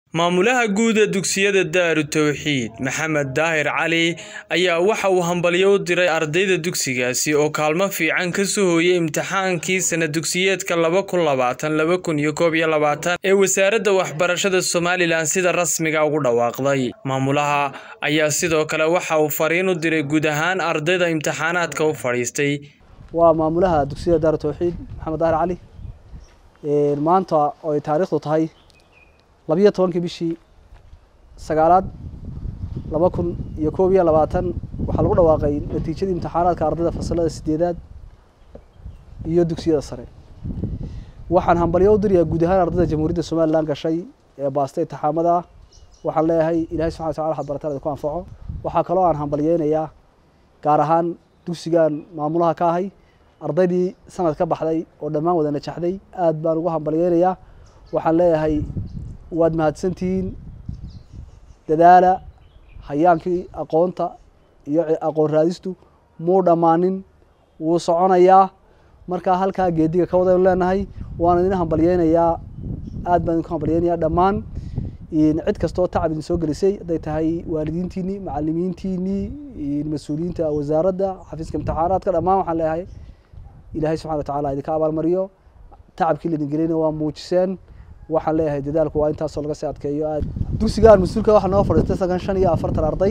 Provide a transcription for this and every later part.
maamulaha guud ee dugsiyada daaru tawxiid maxamed daahir cali ayaa waxa uu hambalyo u diray ardayda dugsigaasi oo kaalmo fiican ka soo hooyay imtixaankii sana dugsiyeedka laba kun labaatan laba kun iyo koob iyo labaatan ee wasaaradda waxbarashada somalilan sida rasmiga ugu dhawaaqday maamulaha ayaa sidoo kale waxa uu fariin u diray guud ahaan ardayda imtixaanaadka u fadhiistay waa maamulaha dugsiyada daaru tawxiid maxamed daahir cali maanta oo ay taariikhdu tahay labiyo tobankii bishii sagaalaad laba kun iyo koob iyo labaatan waxaa lagu dhawaaqay natiijadii imtixaanaadka ardayda fasalada sideedaad iyo dugsiyada sare waxaan hambalyo u dirayaa guud ahaan ardayda jamhuuriyadda somalilan gashay ee baasta intixaamada waxaan leeyahay ilahay subxana watacala waxad barataan idinku anfaco waxaa kaloo aan hambalyeynayaa gaar ahaan dugsigan maamulaha ka ahay ardaydii sanad ka baxday oo dhammaan wada najaxday aad baan ugu hambalyeynayaa waxaan leeyahay waad mahadsantihiin dadaala hayaankii aqoonta iyo aqoon raadistu muu dhammaanin wuu soconayaa markaa halkaa geediga ka wadaynu leenahay waan idin hambalyeynayaa aad baan idinku hambalyeynayaa dhammaan cid kastoo tacab idin soo gelisay hadday tahay waalidiintiinii macalimiintiinii mas-uuliyiinta wasaaradda xafiiska imtixaanaadka dhammaan waxaan leeyahay ilaahay subxana watacala idinka abaalmariyo tacabkii laidin gelina waa muujiseen waxaan leeyahay dadaalku waa intaasoo laga sii adkeeyo aad dugsigaan mas-uulka waxaa noo fadhiistay sagan shan iyo afartan arday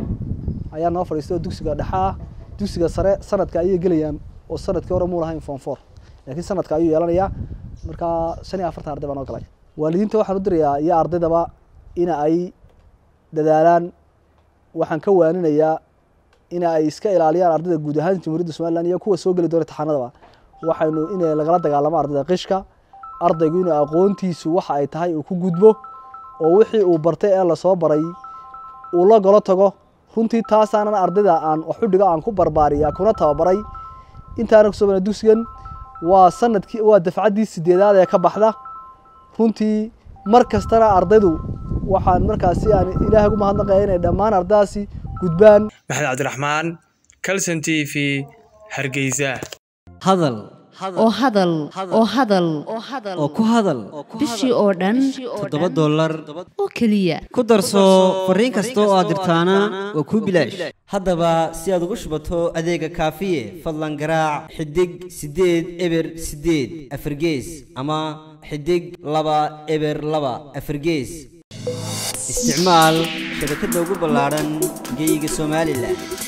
ayaa noo fadhiistay oo dugsiga dhexa ah dugsiga sare sanadka ayay gelayaan oo sanadkii hore muu lahayn form four laakiin sanadka ayuu yeelanayaa markaa shan iyo afartan arday baa noo galay waalidiinta waxaan u dirayaa iyo ardaydaba in ay dadaalaan waxaan ka waaninayaa in ay iska ilaaliyaan ardayda guud ahaan jamhuuriyadda somalilan iyo kuwa soo geli doona imtixaanadaba waxaynu in lagala dagaalamo ardayda qishka ardaygu inuu aqoontiisu waxa ay tahay uu ku gudbo oo wixii uu bartay ee lasoo baray uu la golo tago runtii taasaanan ardayda aan waxudhigo aan ku barbaariya kuna tababaray intaana kusoo bana dugsigan waa sanadkii waa dafcaddii sideedaad ee ka baxda runtii mar kastana ardaydu waxaan markaasi aan ilaahay ugu mahadnaqaya inay dhammaan ardaydaasi gudbaan maxamed cabdiraxmaan calson t v hargeysa hadal oo hadal oo hadal oo ku hadal bishii oo dhan toddoba dollar oo keliya ku darso fariin kasta oo aad dirtaana waa kuu bilaash haddaba si aad ugu shubato adeega kaafiye fadlan garaac xidig siddeed eber siddeed afargees ama xidig laba eber laba afargees isticmaal shabakadda ugu ballaadhan geyga somalilan